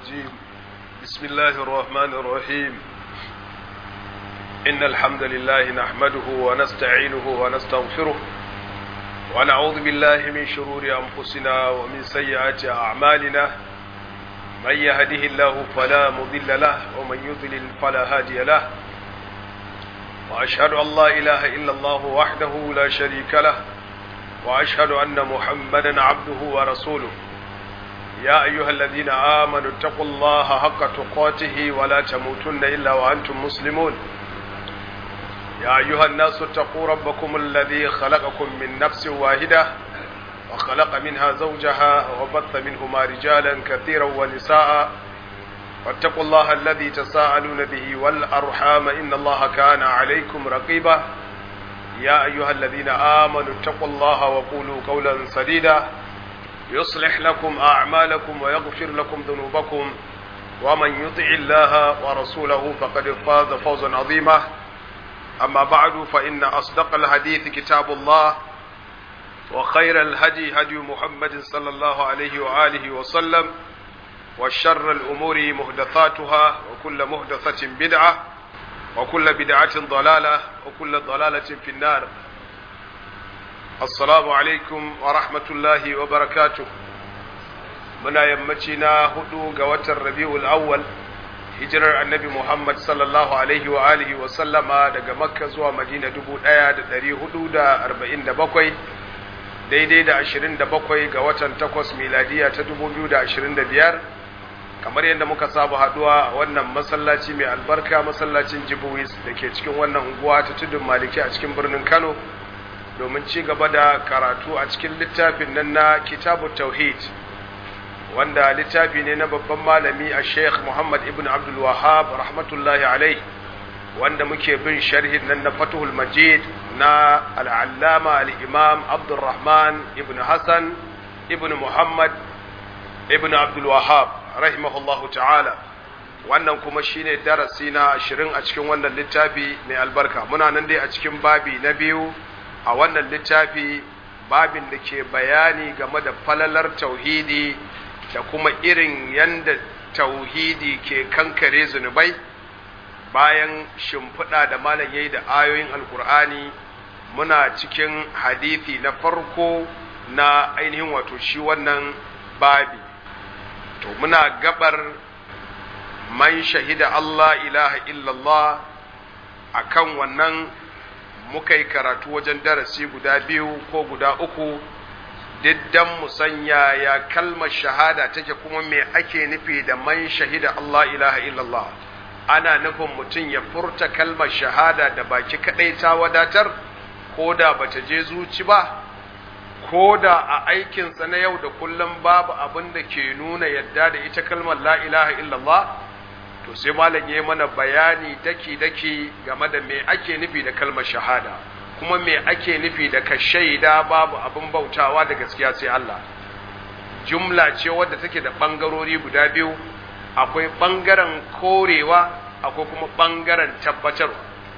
الرجيم بسم الله الرحمن الرحيم إن الحمد لله نحمده ونستعينه ونستغفره ونعوذ بالله من شرور أنفسنا ومن سيئات أعمالنا من يهده الله فلا مضل له ومن يضلل فلا هادي له وأشهد أن لا إله إلا الله وحده لا شريك له وأشهد أن محمدا عبده ورسوله يا أيها الذين آمنوا اتقوا الله حق تقاته ولا تموتن إلا وأنتم مسلمون يا أيها الناس اتقوا ربكم الذي خلقكم من نفس واحدة وخلق منها زوجها وبث منهما رجالا كثيرا ونساء واتقوا الله الذي تساءلون به والأرحام إن الله كان عليكم رقيبا يا أيها الذين آمنوا اتقوا الله وقولوا قولا سديدا يصلح لكم أعمالكم ويغفر لكم ذنوبكم ومن يطع الله ورسوله فقد فاز فوزا عظيما أما بعد فإن أصدق الحديث كتاب الله وخير الهدي هدي محمد صلى الله عليه وآله وسلم وشر الأمور مهدثاتها وكل مهدثة بدعة وكل بدعة ضلالة وكل ضلالة في النار assalamu alaikum wa rahmatullahi wa barakatu muna yammaci na hudu ga watan rabi'ul awwal hijirar annabi muhammad sallallahu alaihi wa alihi wa sallama daga makka zuwa madina dubu daya da dari hudu da arba'in da bakwai daidai da ashirin da bakwai ga watan takwas miladiya ta dubu biyu da ashirin da biyar kamar yadda muka saba haduwa a wannan masallaci mai albarka masallacin jibuwis da ke cikin wannan unguwa ta tudun maliki a cikin birnin kano domin ci gaba da karatu a cikin littafin nan na kitabu tauhid wanda littafi ne na babban malami a sheikh muhammad ibn abdul wahab rahmatullahi alai wanda muke bin sharhin nan na fatuhul majid na al'allama al'imam abdulrahman ibn hassan ibn muhammad ibn abdul wahab rahimahullahu ta'ala wannan kuma shine darasi na ashirin a cikin wannan littafi mai albarka muna nan dai a cikin babi na biyu a wannan littafi babin da ke bayani game da falalar tauhidi da kuma irin yanda tauhidi ke kankare zunubai bayan shimfiɗa da malam yayi da ayoyin alkur'ani muna cikin hadithi na farko na ainihin wato shi wannan babi to muna gabar man shahida Allah ilaha illallah akan wannan muka yi karatu wajen darasi guda biyu ko guda uku diddan musanya ya kalmar shahada take kuma me ake nufi da man shahida Allah ilaha illallah ana nufin mutum ya furta kalmar shahada da baki kadai ta wadatar ko da bata je zuci ba ko da a aikinsa na yau da kullum babu abin da ke nuna yadda da ita kalmar la ilaha illallah to sai malam ya mana bayani daki-daki game da me ake nufi da kalmar shahada kuma me ake nufi da ka shaida babu abin bautawa da gaskiya sai Allah jumla ce wadda take da ɓangarori guda biyu akwai ɓangaren korewa akwai kuma ɓangaren tabbatarwa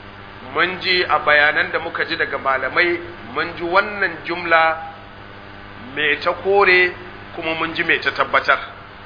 mun ji a bayanan da muka ji daga malamai mun ji wannan jumla me ta kore kuma mun ji me ta tabbatar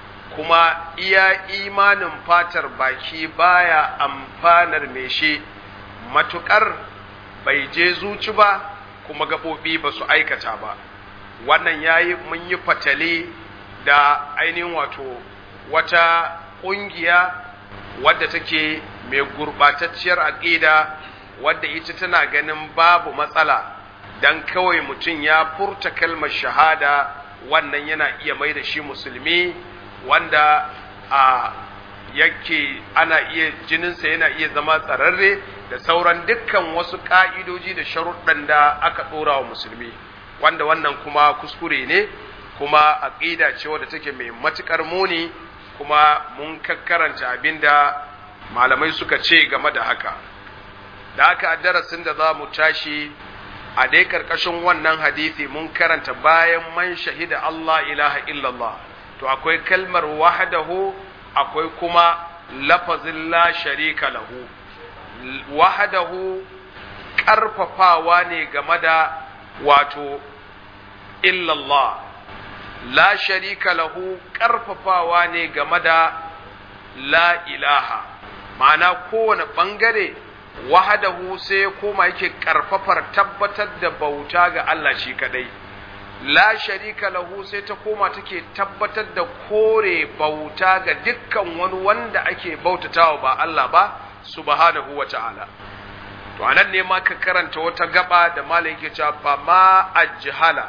kuma iya imanin fatar baki baya amfanar mai shi matukar bai je zuci ba kuma gaɓoɓi ba su aikata ba wannan yayi mun yi fatale da ainihin wato wata ƙungiya wadda take mai gurɓatacciyar aƙida wadda ita tana ganin babu matsala dan kawai mutum ya furta kalmar shahada wannan yana iya mai da shi musulmi wanda a yake ana iya jininsa yana iya zama tsararre da sauran dukkan wasu ƙa'idoji da sharuɗan da aka ɗora wa musulmi wanda wannan kuma kuskure ne kuma aƙida ce wadda take mai matuƙar muni kuma mun kakkaranta abin da malamai suka ce game da haka da haka a darasin da za mu tashi a dai ƙarƙashin wannan hadisi mun karanta bayan man shahida Allah ilaha illallah to akwai kalmar wahdahu akwai kuma lafazin la sharika lahu wahdahu ƙarfafawa ne game da wato illallah la sharika lahu ƙarfafawa ne game da la ilaha ma'ana kowane ɓangare wahadahu sai ya koma yake ƙarfafar tabbatar da bauta ga Allah shi kaɗai la sharika lahu sai ta koma take tabbatar da kore bauta ga dukkan wani wanda ake bautatawa ba Allah ba subhanahu wa ta'ala to anan ne ma ka karanta wata gaba da malam yake cewa fa ma ajhala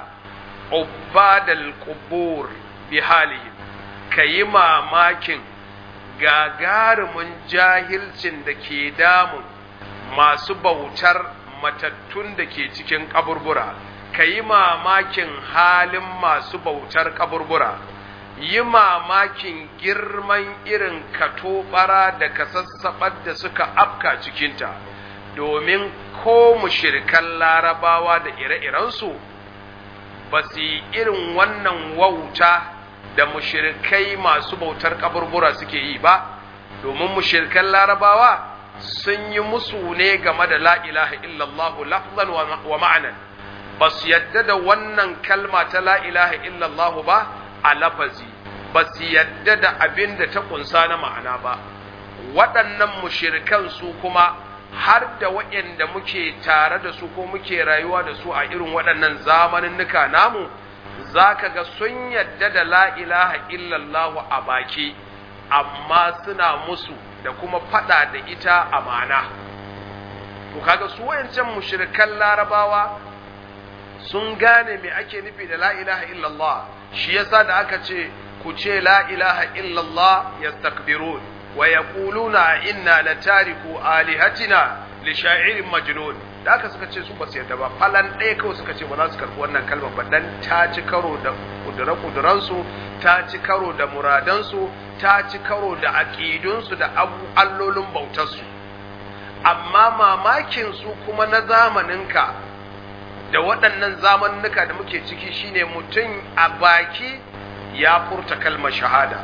ubadal qubur bi halihim kayi mamakin gagarumin jahilcin da ke damun masu bautar matattun da ke cikin kaburbura kayi mamakin halin masu bautar kaburbura yi mamakin girman irin katobara da kasassabar da suka afka cikinta domin ko mushirikan larabawa da ire-irensu ba su yi irin wannan wauta da mushirikai masu bautar kaburbura suke yi ba domin mushirikan larabawa sun yi musu ne game da la ilaha illallah lafzan wa ma'anan ba su yadda da wannan kalma ta la ilaha illallah ba a lafazi ba su yadda da abin da ta kunsa na ma'ana ba waɗannan mushirikan su kuma har da waɗanda muke tare da su ko muke rayuwa da su a irin waɗannan zamaninnuka namu za ka ga sun yadda da la ilaha illallahu a baki amma suna musu da kuma faɗa da ita a ma'ana to kaga su wayancan mushrikan larabawa sun gane me ake nufi da la ilaha illallah shi yasa da aka ce ku ce la ilaha illallah yastakbirun wa yaquluna inna latariku alihatina li sha'irin majnun da aka suka ce su ba su yarda ba falan ɗaya kawai suka ce ba za su karɓi wannan kalmar ba dan ta ci karo da kudura kuduransu ta ci karo da muradansu ta ci karo da aƙidunsu da allolin bautarsu amma mamakin su kuma na zamaninka da waɗannan zamaninka da muke ciki shine mutum a baki ya furta kalmar shahada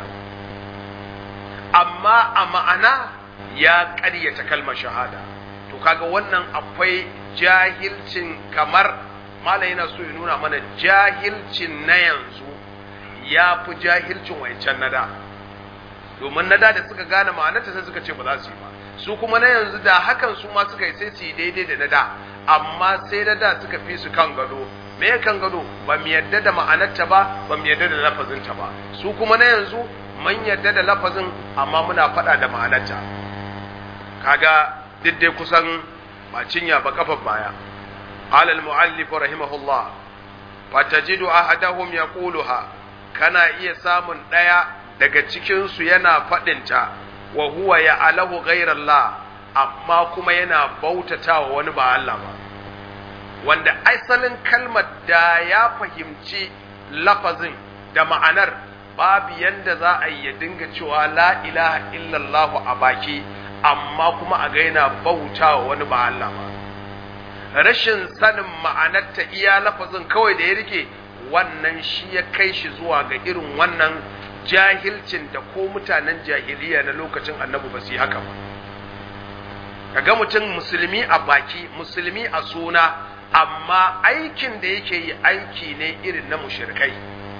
amma a ma'ana ya ƙaryata kalmar shahada to kaga wannan akwai jahilcin kamar mala yana so ya nuna mana jahilcin na yanzu ya fi jahilcin wancan na da domin na da da suka gane ma'anarta sai suka ce ba za su yi ba su kuma na yanzu da hakan su ma suka yi sai su yi daidai da na da amma sai na da suka fi su kan gado me kan gado ba mu yadda da ma'anarta ba ba mu yadda da lafazinta ba su kuma na yanzu mun yadda da lafazin amma muna faɗa da ma'anarta kaga dai kusan ba cinya ba kafar baya qala al muallif rahimahullah fatajidu ahadahum yaquluha kana iya samun daya daga cikin su yana fadin ta wa huwa ya'alahu ghayrallah amma kuma yana bautatawa wani ba Allah ba wanda asalin kalmar da ya fahimci lafazin da ma'anar babu yanda za a yi ya dinga cewa la ilaha illallah a baki amma kuma a ga yana bauta wa wani ba Allah ba rashin sanin ma'anarta iya lafazin kawai da ya rike wannan shi ya kai shi zuwa ga irin wannan jahilcin da ko mutanen jahiliya na lokacin annabi ba su yi haka ba kaga mutum musulmi a baki musulmi a suna amma aikin da yake yi aiki ne irin na mushrikai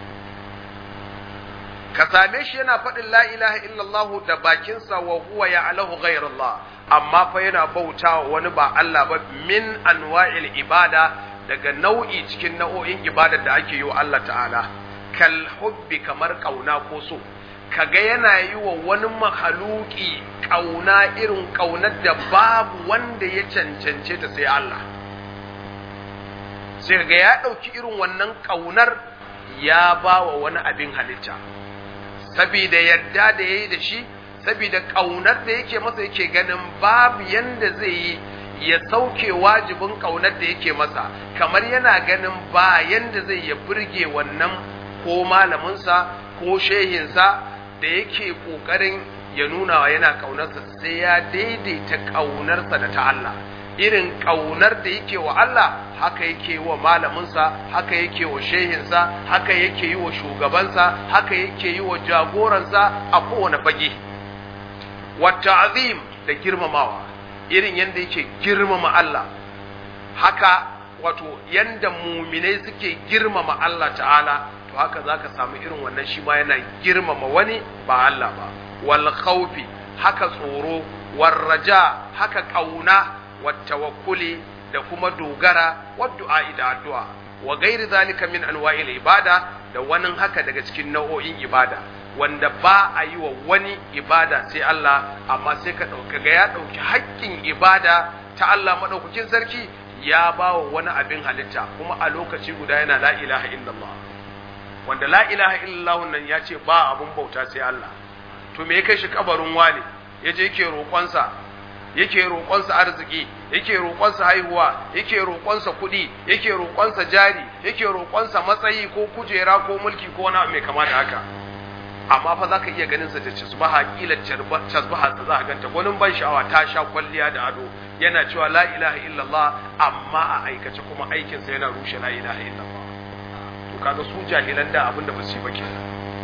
ka same shi yana faɗin la ilaha illallah da bakinsa wa huwa ya'lahu ghayrallah amma fa yana bauta wani ba Allah ba min anwa'il ibada daga nau'i cikin nau'o'in ibadar da ake yi wa Allah ta'ala kal hubbi kamar kauna ko so kaga yana yi wa wani mahaluki kauna irin kaunar da babu wanda ya cancance ta sai Allah sai kaga ya ɗauki irin wannan kaunar ya ba wa wani abin halitta saboda yadda da ya yi da shi saboda ƙaunar da yake masa yake ganin babu yanda zai yi ya sauke wajibin ƙaunar da yake masa kamar yana ganin ba yanda zai ya burge wannan ko malaminsa ko shehinsa da yake ƙoƙarin ya nuna wa yana ƙaunarsa sai ya daidaita ƙaunarsa da ta Allah irin ƙaunar da yake wa Allah haka yake wa malaminsa haka yake wa shehinsa haka yake yi wa shugabansa haka yake yi wa jagoransa a kowane fage wata azim da girmamawa irin yadda yake girmama Allah haka wato yadda muminai suke girmama Allah ta'ala to haka za ka samu irin wannan shi ma yana girmama wani ba Allah ba wal khawfi haka tsoro war raja haka kauna wat tawakkuli da kuma dogara wad du'a da addu'a wa gairi zalika min anwa'il ibada da wani haka daga cikin nau'o'in ibada wanda ba a yi wa wani ibada sai Allah amma sai ka ɗauka ga ya ɗauki haƙƙin ibada ta Allah maɗaukakin sarki ya ba wa wani abin halitta kuma a lokaci guda yana la ilaha illallah wanda la ilaha illallah nan ya ce ba abun bauta sai Allah to me ya kai shi kabarin wani ya je yake roƙonsa yake roƙonsa arziki yake roƙonsa haihuwa yake roƙonsa kuɗi yake roƙonsa jari yake roƙonsa matsayi ko kujera ko mulki ko wani mai kama da haka amma fa zaka iya ganin sa da casbaha kila casbaha ta za ka ganta gwanin ban sha'awa ta sha kwalliya da ado yana cewa la ilaha illallah amma a aikace kuma aikin sa yana rushe la ilaha illallah to kaga su jahilan da abinda ba su yi ba kenan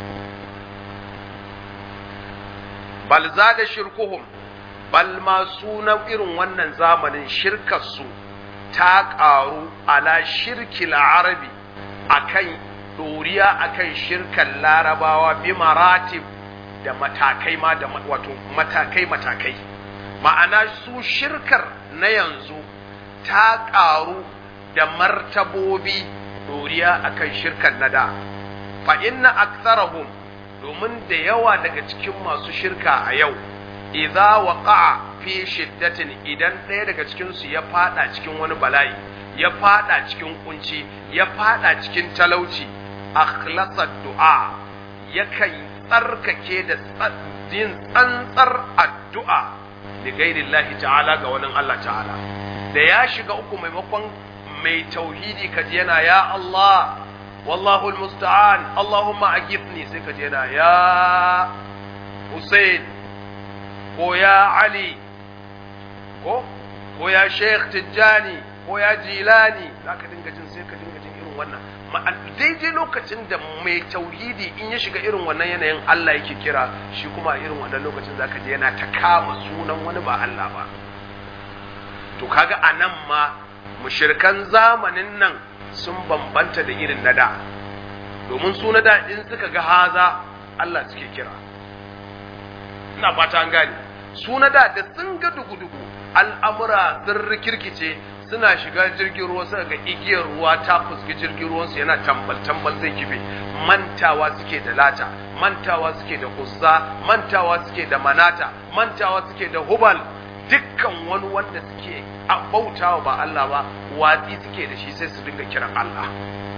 bal zada shirkuhum bal ma sunan irin wannan zamanin shirkar su ta ƙaru ala shirkil arabi akan doriya akan shirkan larabawa bi maratib da matakai ma da wato matakai matakai ma'ana su shirkar na yanzu ta ƙaru da martabobi doriya akan shirkan nada fa inna aktsarahum domin da yawa daga cikin masu shirka a yau idza waqa'a fi shiddatin idan ɗaya daga cikin su ya fada cikin wani bala'i ya fada cikin kunci ya fada cikin talauci akhlasa du'a yakan tsarkake da yin tsantsar addu'a da gairillahi ta'ala ga wani Allah ta'ala da ya shiga uku maimakon mai tauhidi kaji yana ya Allah wallahu almusta'an Allahumma agithni sai kaji yana ya Hussein ko ya Ali ko ko ya Sheikh Tijjani ko ya Jilani zaka dinga jin sai ka dinga jin irin wannan daidai lokacin da mai tauhidi in ya shiga irin wannan yanayin Allah yake kira shi kuma a irin wannan lokacin zaka je yana ta kama sunan wani ba Allah ba to kaga anan ma mushirkan zamanin nan sun bambanta da irin na da domin su na da in suka ga haza Allah suke kira ina fata an gane su na da da sun ga dugu-dugu al'amura sun rikirkice suna shiga jirgin ruwa suka ga igiyar ruwa ta fuski jirgin ruwansu yana tambal-tambal zai kife mantawa suke da lata mantawa suke da uzza mantawa suke da manata mantawa suke da hubal dukkan wani wanda suke bautawa ba Allah ba watsi suke da shi sai su dinga kiran Allah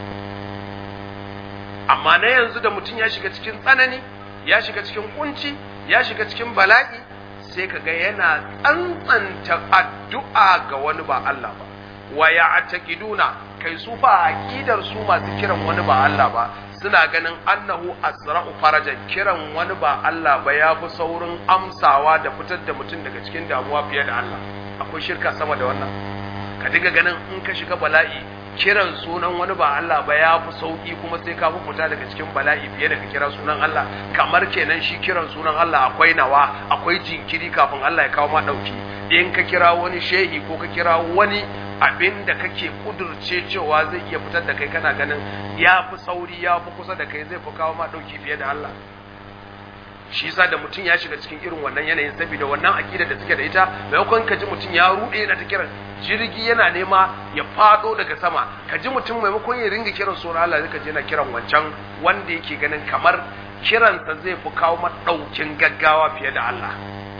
amma na yanzu da mutum ya shiga cikin tsanani ya shiga cikin kunci ya shiga cikin bala'i sai ka ga yana tsantsanta addu'a ga wani ba Allah ba wa ya kai su fa aqidar su masu kiran wani ba Allah ba suna ganin annahu asra'u farajan kiran wani ba Allah ba ya fi saurin amsawa da fitar da mutum daga cikin damuwa fiye da Allah akwai shirka sama da wannan ka diga ganin in ka shiga bala'i kiran sunan wani ba Allah ba ya fi sauki kuma sai ka fi fita daga cikin bala'i fiye da ka kira sunan Allah kamar kenan shi kiran sunan Allah akwai nawa akwai jinkiri kafin Allah ya kawo ma dauki in ka kira wani shehi ko ka kira wani abin da kake kudurce cewa zai iya fitar da kai kana ganin ya fi sauri ya fi kusa da kai zai fi kawo ma dauki fiye da Allah shi yasa da mutum ya shiga cikin irin wannan yanayin saboda wannan akida da suke da ita maimakon ka ji mutum ya rude yana ta kiran jirgi yana nema ya fado daga sama ka ji mutum maimakon ya ringa kiran sunan Allah zai ka ji yana kiran wancan wanda yake ganin kamar kiransa zai fi kawo madaukin gaggawa fiye da Allah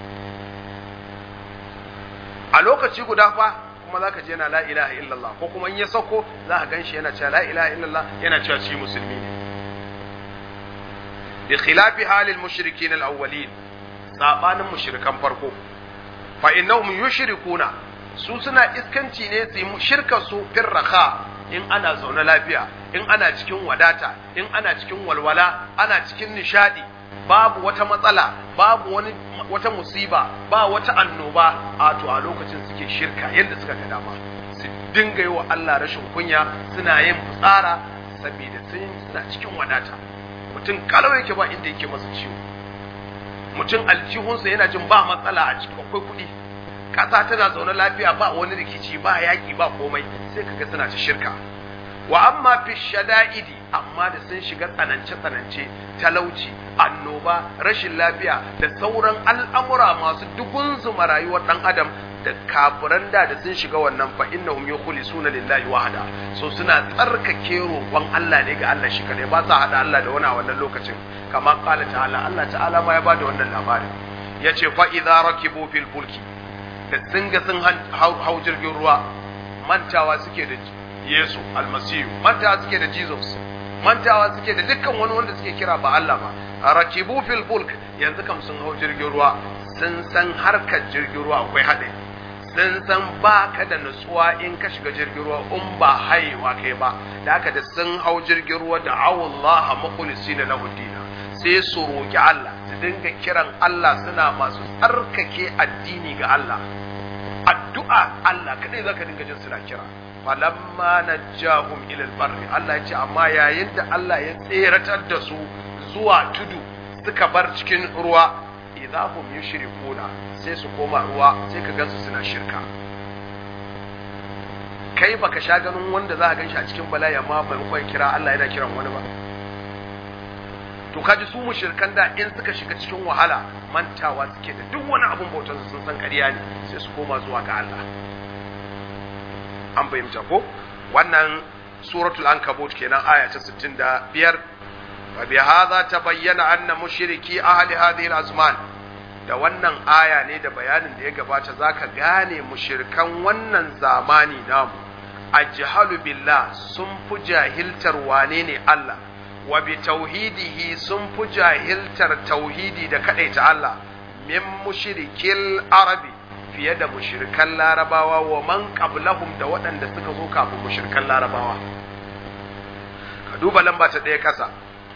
a lokaci guda fa kuma zaka ji yana la ilaha illallah ko kuma in ya sauko za ka ganshi yana cewa la ilaha illallah yana cewa shi musulmi ne بخلاف حال المشركين الأولين sabanin mushrikan farko fa innahum yushrikuna su suna iskanci ne su yi shirka su firraha in ana zaune lafiya in ana cikin wadata in ana cikin walwala ana cikin nishadi babu wata matsala babu wani wata musiba ba wata annoba a to a lokacin suke shirka yadda suka ga dama su dinga yi wa Allah rashin kunya suna yin fitsara saboda sun suna cikin wadata mutum kalau yake ba inda yake masa ciwo mutum aljihunsa yana jin ba matsala a cikin akwai kuɗi ƙasa tana zaune lafiya ba wani rikici ba yaƙi ba komai sai kaga suna ta shirka wa amma fi shada'idi amma da sun shiga tsanance tsanance talauci annoba rashin lafiya da sauran al'amura masu dugun zuma rayuwar dan adam da kafiran da da sun shiga wannan fa innahum yukhlisuna lillahi wahda so suna tsarkake roƙon Allah ne ga Allah shi kadai ba sa hada Allah da wani a wannan lokacin kamar qala ta'ala Allah ta'ala ma ya bada wannan labarin yace fa idza rakibu fil fulki da sun ga sun hau jirgin ruwa mantawa suke da Yesu almasihu mantawa suke da Jesus mantawa suke da dukkan wani wanda suke kira ba Allah ba rakibu fil fulk yanzu kam sun hau jirgin ruwa sun san harkar jirgin ruwa akwai haɗari sun san ba ka da nutsuwa in ka shiga jirgin ruwa in ba haiwa kai ba da haka da sun hau jirgin ruwa da awullaha mukhlisina lahu dina sai su roki Allah su dinga kiran Allah suna masu tsarkake addini ga Allah addu'a Allah kadai zaka dinga jin suna kira falamma najjahum ila albarri Allah ya ce amma yayin da Allah ya tseratar da su zuwa tudu suka bar cikin ruwa idahum yushrikuna sai su koma ruwa sai ka gansu suna shirka kai baka sha ganin wanda za ka ganshi a cikin bala'i amma maimakon kira Allah yana kiran wani ba to kaji su mushrikan da in suka shiga cikin wahala mantawa suke da duk wani abun bautar sun san ƙarya ne sai su koma zuwa ga Allah an fahimta ko wannan suratul ankabut kenan aya ta 65 wa bi hadha tabayyana anna mushriki ahli hadhihi al-azman da wannan aya ne da bayanin da ya gabata zaka gane mushrikan wannan zamani namu ajhalu billah sun fi jahiltar wane ne Allah wa bi tauhidihi sun fi jahiltar tauhidi da kadaita Allah min mushrikil arabi fiye da mushrikan larabawa wa man qablahum da waɗanda suka zo kafin mushrikan larabawa ka duba lamba ta ɗaya kasa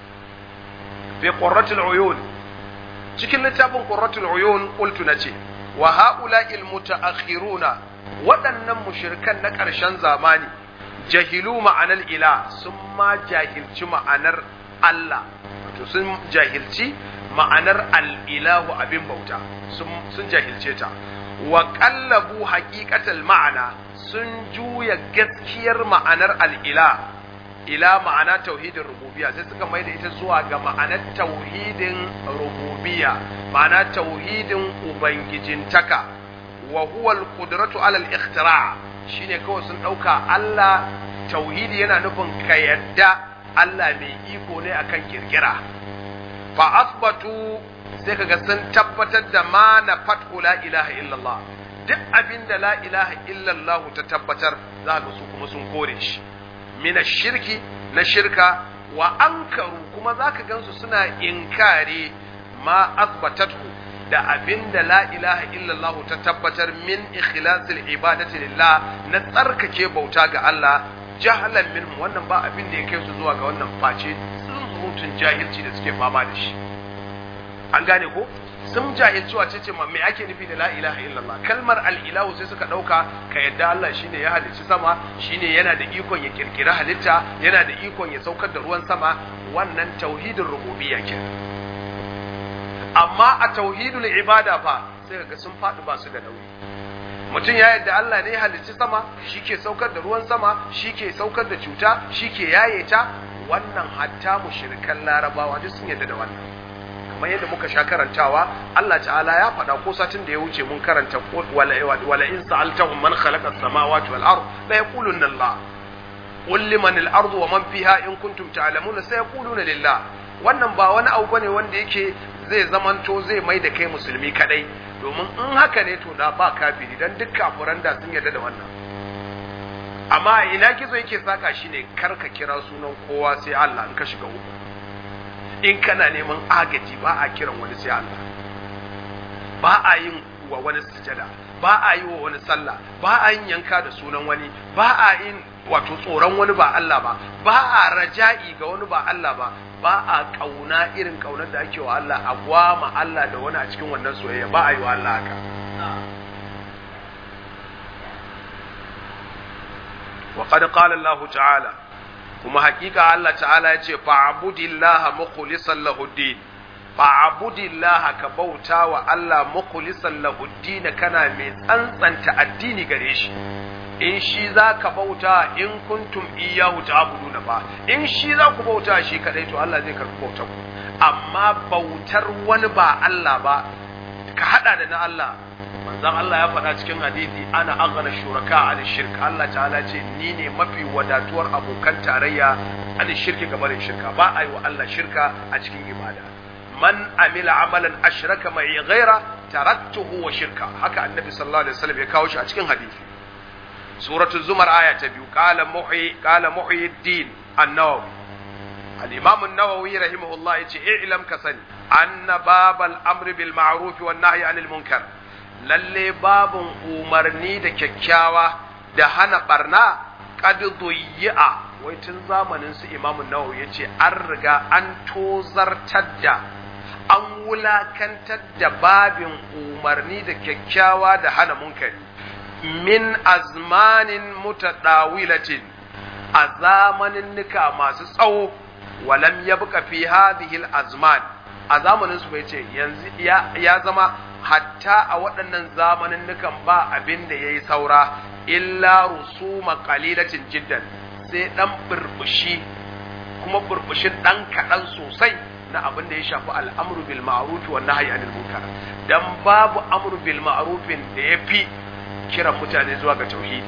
fi qurratul uyun cikin littafin qurratul uyun qultu nace wa haula'il mutaakhiruna waɗannan mushrikan na ƙarshen zamani jahilu ma'anar ila sun ma jahilci ma'anar Allah wato sun jahilci ma'anar al'ilahu abin bauta sun jahilce ta wa ƙallabu haƙiƙatal ma'ana sun juya gaskiyar ma'anar al'ila ila ma'ana tauhidin rububiya sai suka mai da ita zuwa ga ma'anar tauhidin rububiya ma'ana tauhidin ubangijintaka wa huwa al-qudratu ala al-ikhtira' shine kawai sun ɗauka Allah tauhidi yana nufin ka yadda Allah mai iko ne akan kirkira fa asbatu sai kaga sun tabbatar da ma na fathu la ilaha illallah duk abin da la ilaha illallah ta tabbatar za ka su kuma sun kore shi mina shirki na shirka wa ankaru kuma za ka gansu suna inkari ma asbatatu da abin da la ilaha illallah ta tabbatar min ikhlasil ibadati lillah na tsarkake bauta ga Allah jahalan minhum wannan ba abin da ya kai su zuwa ga wannan face sun mutun jahilci da suke fama da shi an gane ko sun jahilci wace ce ma me ake nufi da la ilaha illallah kalmar al-ilahu sai suka dauka ka yadda Allah shine ya halicci sama shine yana da ikon ya kirkira halitta yana da ikon ya saukar da ruwan sama wannan tauhidin rububiyya kenan amma a tauhidul ibada fa sai ga sun faɗi ba su da nauyi mutum ya yadda Allah ne ya halicci sama shi ke saukar da ruwan sama shi ke saukar da cuta shi ke yaye ta wannan hatta mushrikan larabawa duk sun yadda da wannan kamar yadda muka sha karantawa Allah ta'ala ya faɗa ko satin da ya wuce mun karanta wala in sa'altahum man khalaqa as-samawati wal ard la yaquluna Allah qul liman al-ardu wa man fiha in kuntum ta'lamuna sayaquluna lillah wannan ba wani abu bane wanda yake zai zamanto zai mai da kai musulmi kadai domin in haka ne to da ba kafiri dan duk kafiran da sun yarda da wannan amma ina kizo yake saka shine karka kira sunan kowa sai Allah in ka shiga uku in kana neman agaji ba a kiran wani sai Allah ba a yin wa wani sujada ba a yi wa wani sallah ba a yin yanka da sunan wani ba a yin wato tsoron wani ba Allah ba ba a raja'i ga wani ba Allah ba ba a kauna irin kaunar da ake wa Allah a gwama Allah da wani a cikin wannan soyayya ba a yi wa Allah haka wa qad qala Allah ta'ala kuma hakika Allah ta'ala ya ce fa'budillaha mukhlishan lahu din fa'budillaha ka bauta wa Allah mukhlishan lahu din kana mai tsantsanta addini gare shi in shi za ka bauta in kuntum iyahu ta'buduna ba in shi za ku bauta shi kadai to Allah zai karɓi bautar ku amma bautar wani ba Allah ba ka hada da na Allah manzon Allah ya faɗa cikin hadisi ana aghna shuraka an shirk Allah ta'ala ce ni ne mafi wadatuwar abokan tarayya an shirki ga barin shirka ba a yi wa Allah shirka a cikin ibada man amila amalan ashraka mai ghaira taraktuhu wa shirka haka annabi sallallahu alaihi wasallam ya kawo shi a cikin hadisi suratu zumar aya ta biyu qala muhyi qala muhyiddin an-nawawi al-imam an-nawawi rahimahullah yace i'lam ka sani anna babal amri bil ma'ruf wan nahyi anil munkar lalle babun umarni da kyakkyawa da hana barna qad duyya wai tun zamanin su imam an-nawawi yace an riga an tozartar da an wulakantar da babin umarni da kyakkyawa da hana munkari min azmanin mutadawilatin a zamanin nika masu tsawo walam yabqa fi hadhihi azman a zamanin su bai ce yanzu ya zama hatta a waɗannan zamanin nukan ba abin da yayi saura illa rusuma qalilatin jiddan sai dan burbushi kuma burbushin dan kaɗan sosai na abin da ya shafi al'amru bil ma'ruf wa nahyi anil munkar dan babu amru bil ma'rufin da yafi kiran mutane zuwa ga tauhidi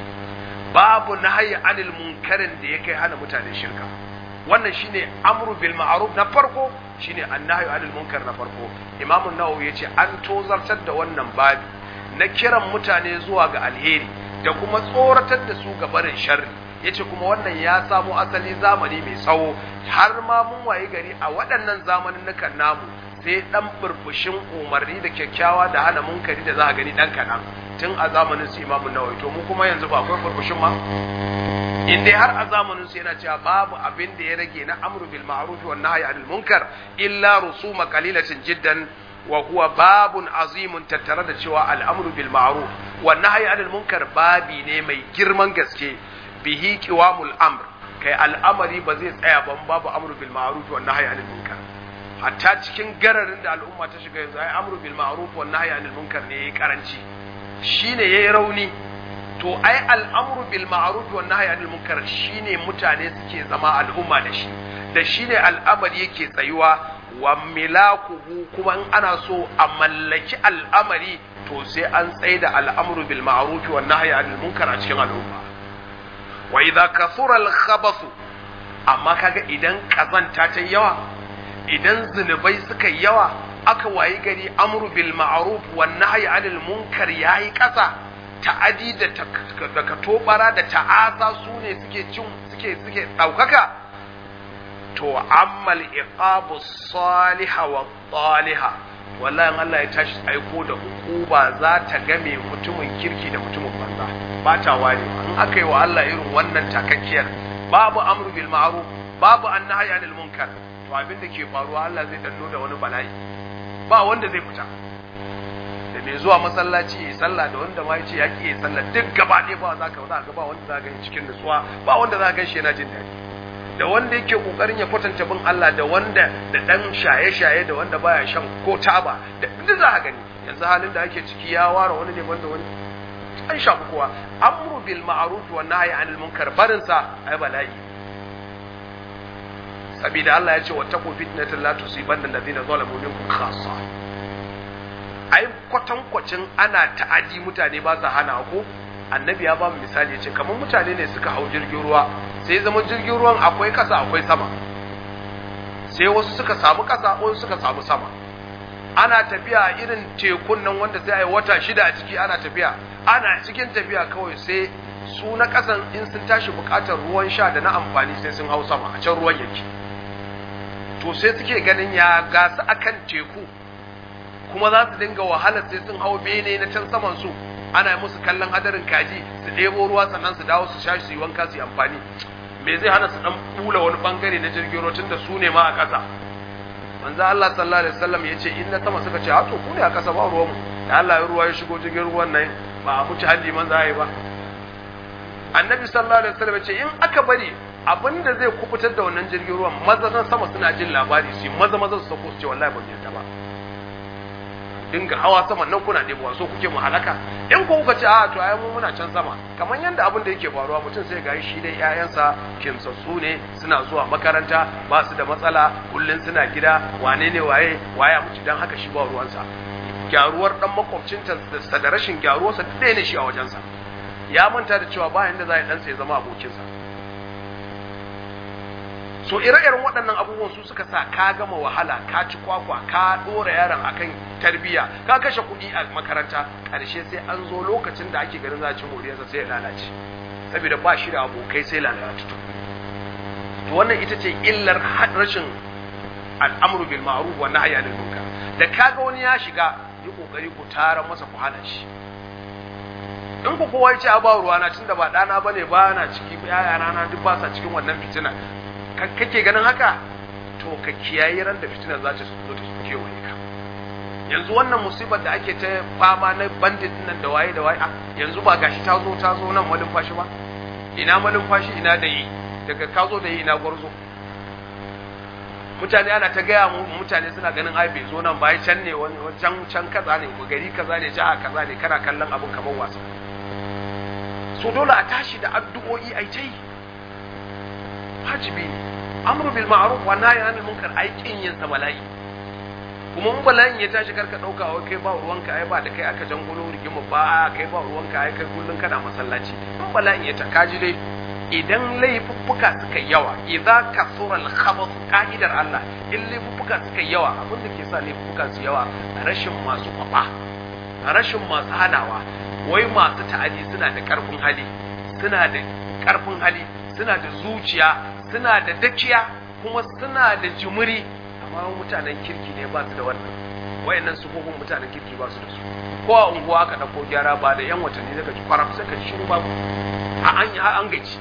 babu nahyi anil munkarin da ya kai hana mutane shirka wannan shine amru bil ma'ruf na farko shine annahyu anil munkar na farko imamu nawawi yace an tozartar da wannan babi na kiran mutane zuwa ga alheri da kuma tsoratar da su ga barin sharri yace kuma wannan ya samo asali zamani mai tsawo har ma mun waye gari a waɗannan zamanin namu sai dan burbushin umarni da kyakkyawa da hana munkari da za a gani dan kaɗan tun a zamanin su imamu nawawi to mu kuma yanzu ba akwai burbushin ma in dai har a zamanin su yana cewa babu abin da ya rage na amru bil ma'ruf wa nahyi anil munkar illa rusuma qalilatin jiddan wa huwa babun azimun tattare da cewa al'amru bil ma'ruf wa nahyi anil munkar babi ne mai girman gaske bihi qiwamul amr kai al'amari ba zai tsaya ban babu amru bil ma'ruf wa nahyi anil munkar hatta cikin gararin da al'umma ta shiga yanzu ai amru bil ma'ruf wa nahyi anil munkar ne yayi karanci shine yayi rauni to ai al'amru bil ma'ruf wa nahyi anil munkar shine mutane suke zama al'umma da shi da shine al'amari yake tsayuwa wa milakuhu kuma in ana so a mallaki al'amari to sai an tsaye da al'amru bil ma'ruf wa nahyi anil munkar a cikin al'umma wa idza kathura al khabath amma kaga idan kazanta ta yawa idan zunubai suka yawa aka wayi gari amru bil ma'ruf wa nahyi anil munkar yayi kasa ta'adi da da katobara da ta'asa su ne suke cin suke suke daukaka to ammal iqabu salihah wa salihah wallahi Allah ya tashi aiko da hukuma za ta game mutumin kirki da mutumin banza ba ta ware in aka yi wa Allah irin wannan takakkiyar babu amru bil ma'ruf babu annahi anil munkar to abin da ke faruwa Allah zai danno da wani bala'i ba wanda zai fita da mai zuwa masallaci ya sallah da wanda ma yace yaki ya sallah duk gaba ɗaya ba za ka za ka ba wanda za ka gani cikin nutsuwa ba wanda za ka gani shi yana jin daɗi da wanda yake kokarin ya kwatanta bin Allah da wanda da dan shaye-shaye da wanda baya shan ko taba da duk za ka gani yanzu halin da ake ciki ya ware wani ne banda wani an shafi kowa amru bil ma'ruf wa nahyi anil munkar barin sa ai bala'i sabida Allah ya ce wattaqu fitnatan la tusibanna alladhina zalamu minkum khassa ai kwatankwacin ana ta'adi mutane ba sa hana ko annabi ya ba mu misali ya ce kamar mutane ne suka hau jirgin ruwa sai zama jirgin ruwan akwai kasa akwai sama sai wasu suka samu kasa wasu suka samu sama ana tafiya irin tekun nan wanda sai a yi wata shida a ciki ana tafiya ana cikin tafiya kawai sai su na kasan in sun tashi bukatar ruwan sha da na amfani sai sun hau sama a can ruwan yake to sai suke ganin ya gasu akan teku kuma za su dinga wahala sai sun hau bene na can saman su ana musu kallon hadarin kaji su ɗebo ruwa sannan su dawo su sha su yi wanka su yi amfani me zai hana su dan bula wani bangare na jirgin ruwa tunda su ne ma a ƙasa manzo Allah sallallahu alaihi wasallam yace in na sama suka ce a to ku ne a ƙasa ba ruwan mu da Allah ya ruwa ya shigo jirgin ruwan nan ba a mutu halli man za yi ba annabi sallallahu alaihi wasallam yace in aka bari abinda zai kubutar da wannan jirgin ruwan maza sama suna jin labari su maza maza su sako su ce wallahi ban yarda ba dinga hawa sama nan kuna ɗebowa so kuke mu halaka in ku kuka ce a to ai mu muna can sama kamar yanda abin da yake faruwa mutum sai ga shi dai ƴaƴansa kimsassu ne suna zuwa makaranta ba su da matsala kullun suna gida wane ne waye waya mutu dan haka shi ba ruwansa gyaruwar dan makwabcinta da rashin gyaruwarsa duk ɗaya ne shi a wajensa ya manta da cewa bayan da za ya ɗansa ya zama abokinsa so ire-iren waɗannan abubuwan su suka sa ka gama wahala ka ci kwakwa ka ɗora yaron akan tarbiyya ka kashe kuɗi a makaranta ƙarshe sai an zo lokacin da ake ganin za a ci moriyarsa sai ya lalace saboda ba shi da abokai sai lalace to wannan ita ce illar rashin al'amru bil ma'ruf wa nahyi anil munkar da kaga wani ya shiga yi kokari ku tara masa ku hana shi in ku kowa ya ce a ba ruwana tunda ba ɗana bane ba na ciki yayana na duk ba sa cikin wannan fitina kake ganin haka to ka kiyaye ran da fitinar za ta zo ta kewaye ka yanzu wannan musibar da ake ta fama na bandit nan da waye da waye a yanzu ba gashi ta zo ta zo nan malin fashi ba ina malin fashi ina da yi daga ka zo da yi ina gwarzo mutane ana ta gaya mu mutane suna ganin ai bai zo nan ba can ne wani can can kaza ne gari kaza ne jiha kaza ne kana kallon abin kamar wasa so dole a tashi da addu'o'i ai ta yi wajibi ne amru bil ma'ruf wa nahyi anil munkar ai kin yin sa bala'i kuma mun bala'in ya tashi karka dauka wai kai ba ruwanka ai ba da kai aka jangulo rigima ba kai ba ruwanka ai kai kullun kana masallaci mun bala'in ya ta kaji dai idan laifuffuka suka yawa idza kasura al khabath ka'idar Allah in laifuffuka suka yawa abin da ke sa laifuffuka su yawa rashin masu kwafa rashin masu hanawa wai masu ta'adi suna da karfin hali suna da karfin hali suna da zuciya suna da dakiya kuma suna da jimiri amma mutanen kirki ne ba su da wannan wayannan sufofin mutanen kirki ba su da su ko a unguwa aka dauko gyara ba da yan watanni daga kwaram sai ka shiru babu a an an gaci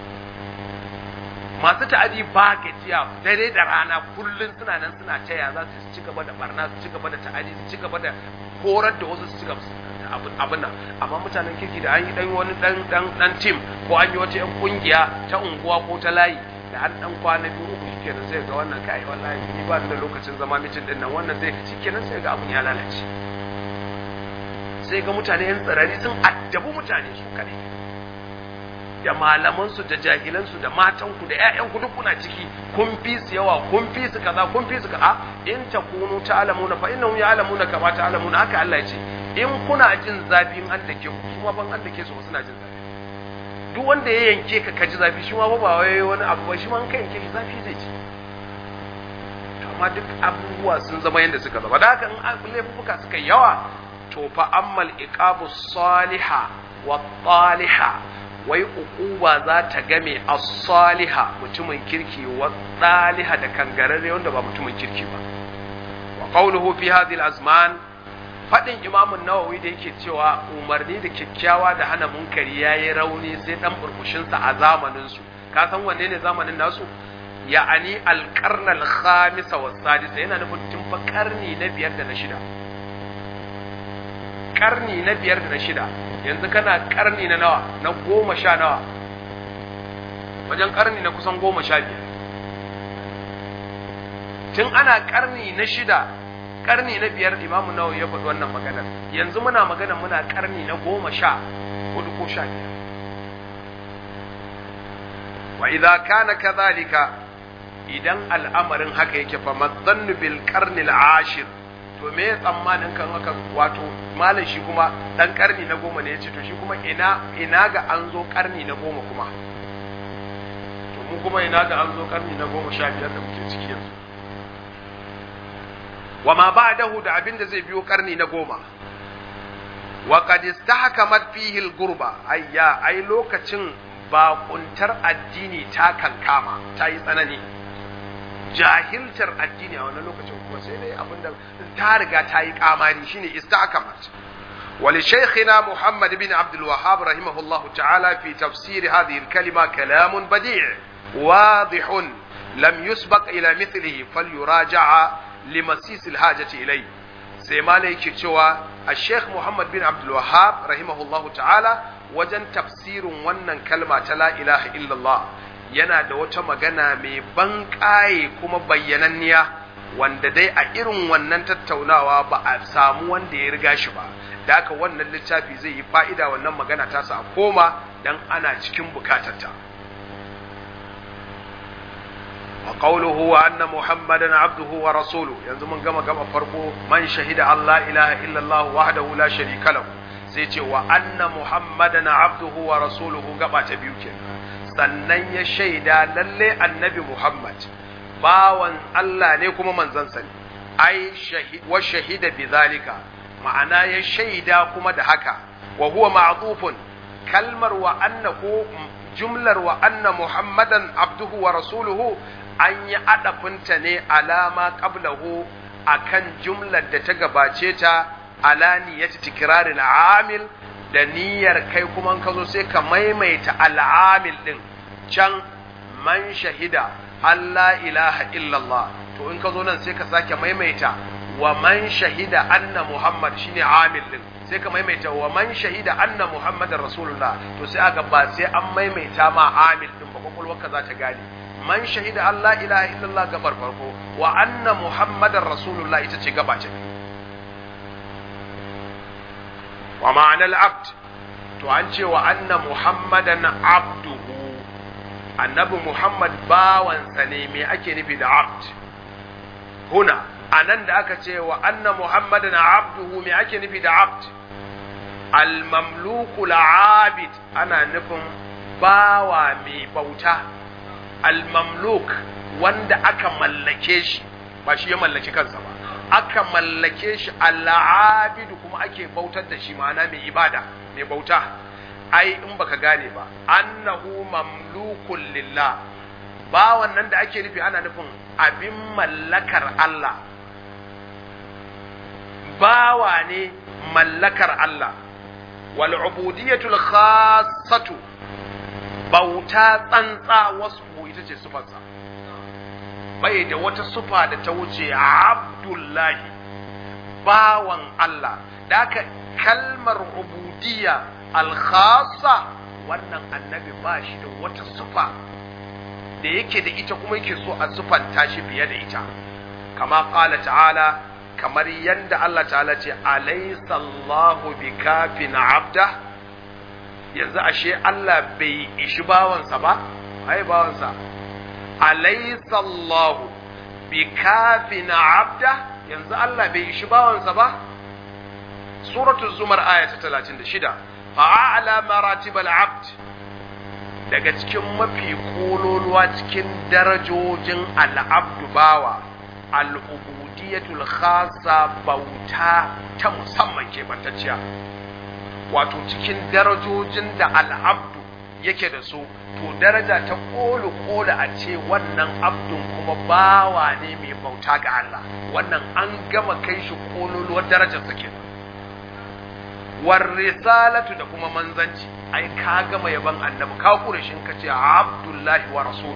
masu ta'adi ba gajiya dare da rana kullun suna nan suna taya za su ci gaba da barna su ci gaba da ta'adi su ci gaba da horar da wasu su ci gaba abin nan amma mutanen kirki da an yi dan wani dan dan dan team ko an yi wata yan kungiya ta unguwa ko ta layi da an dan kwana biyu uku shikenan sai ga wannan kai wallahi ni ba da lokacin zama mitin din nan wannan zai shikenan sai ga abun ya lalace sai ga mutane yan tsirari sun addabu mutane su kare da malaman su da jahilan su da matan ku da ƴaƴan ku duk kuna ciki kun fi su yawa kun fi su kaza kun fi su kaza in takunu ta'lamuna fa innahum ya'lamuna kama ta'lamuna haka Allah ya ce in kuna jin zafi in an dake ku kuma ban an dake su suna jin zafi duk wanda ya yanke ka kaji zafi shi ma ba wai wani abu ba shi ma an ka yanke shi zafi zai ci to amma duk abubuwa sun zama yadda suka zama da haka in laifuka suka yawa to fa ammal iqabu saliha wa taliha wai uquba za ta game as-saliha mutumin kirki wa taliha da kangararre wanda ba mutumin kirki ba wa qawluhu fi hadhihi al-azman faɗin imamun nawawi da yake cewa umarni da kyakkyawa da hana munkari ya yi rauni sai ɗan burbushinsa a zamaninsu ka san wanne ne zamanin nasu ya'ani alƙarnal khamisa wa sadisa yana nufin tun fa ƙarni na biyar da na shida ƙarni na biyar da na shida yanzu kana ƙarni na nawa na goma sha nawa wajen ƙarni na kusan goma sha biyar tun ana ƙarni na shida karni na biyar imamu nawawi ya faɗi wannan maganar yanzu muna magana muna karni na goma sha hudu ko sha biyar wa idza kana kadhalika idan al'amarin haka yake fa madzannu bil qarni al-ashir to me ya tsammanin kan haka wato malam shi kuma dan karni na goma ne yace to shi kuma ina ina ga an zo karni na goma kuma to mu kuma ina ga an zo karni na goma sha biyar da muke ciki yanzu wa ma ba'dahu da abin da zai biyo karni na goma wa qad istahkamat fihi al-gurba ayya ai lokacin bakuntar addini ta kankama ta yi tsanani jahiltar addini a wannan lokacin kuma sai dai abinda ta riga ta yi kamari shine istahkamat ولشيخنا محمد بن عبد الوهاب رحمه الله تعالى في تفسير هذه الكلمة كلام بديع واضح لم يسبق إلى مثله فليراجع لمسيس الحاجة إليه سيما ليك تشوى الشيخ محمد بن عبد الوهاب رحمه الله تعالى وجن تفسير ونن كلمة لا إله إلا الله yana da wata magana mai ban ƙaye kuma bayyananniya wanda dai a irin wannan tattaunawa ba a samu wanda ya riga shi ba da haka wannan littafi zai yi fa'ida wannan magana ta sa a koma dan ana cikin bukatarta wa qawluhu wa anna muhammadan abduhu wa rasuluhu yanzu mun gama gama farko man shahida Allah ilaha illallah wahdahu la sharika lahu sai ce wa anna muhammadan abduhu wa rasuluhu gaba ta biyu kenan sannan ya shaida lalle annabi muhammad bawan Allah ne kuma manzansa ne ai wa shahida bizalika ma'ana ya shaida kuma da haka wa huwa ma'tufun kalmar wa anna ko jumlar wa anna muhammadan abduhu wa rasuluhu an yi adafinta ne alama qablahu akan jumlar da ta gabace ta ala niyyati tikraril amil da niyyar kai kuma ka zo sai ka maimaita al'amil din can man shahida Allah ilaha illallah to in ka zo nan sai ka sake maimaita wa man shahida anna muhammad shine amil din sai ka maimaita wa man shahida anna muhammadar rasulullah to sai aka ba sai an maimaita ma amil din ba kwakwalwarka za ta gane man shahida Allah ilaha illallah gabar farko wa anna muhammadar rasulullah ita ce gaba ta wa ma'anar abd to an ce wa anna muhammadan abduhu annabi muhammad bawansa ne me ake nufi da abd huna anan da aka ce wa anna muhammadan abduhu me ake nufi da abd al-mamluku abid ana nufin bawa mai bauta al-mamluk wanda aka mallake shi ba shi ya mallaki kansa ba aka mallake shi al-abid kuma ake bautar da shi ma'ana mai ibada mai bauta ai in baka gane ba annahu mamlukun lillah bawan nan da ake nufi ana nufin abin mallakar Allah bawa ne mallakar Allah wal ubudiyatul khassatu bauta tsantsa wasu ita ce sufarsa bai da wata sufa da ta wuce abdullahi bawan Allah da aka kalmar ubudiyya alkhasa wannan annabi ba shi da wata sufa da yake da ita kuma yake so a sufanta shi fiye da ita kama qala ta'ala kamar yanda Allah ta'ala ce alaysa Allahu bikafin abda yanzu ashe Allah bai ishi bawansa ba ai bawansa alaysa Allahu bikafin abda yanzu Allah bai ishi bawansa ba suratul zumar aya ta 36 fa'ala maratibal abd daga cikin mafi kololuwa cikin darajojin al'abdu bawa al'ubudiyatul khasa bauta ta musamman ke bantacciya wato cikin darajojin da al'abdu yake da su to daraja ta kolu kola a ce wannan abdun kuma bawa ne mai bauta ga Allah wannan an gama kai shi kololuwar darajarsa kenan war risalatu da kuma manzanci ai ka gama yaban annabi ka kure shi ka ce abdullahi wa rasul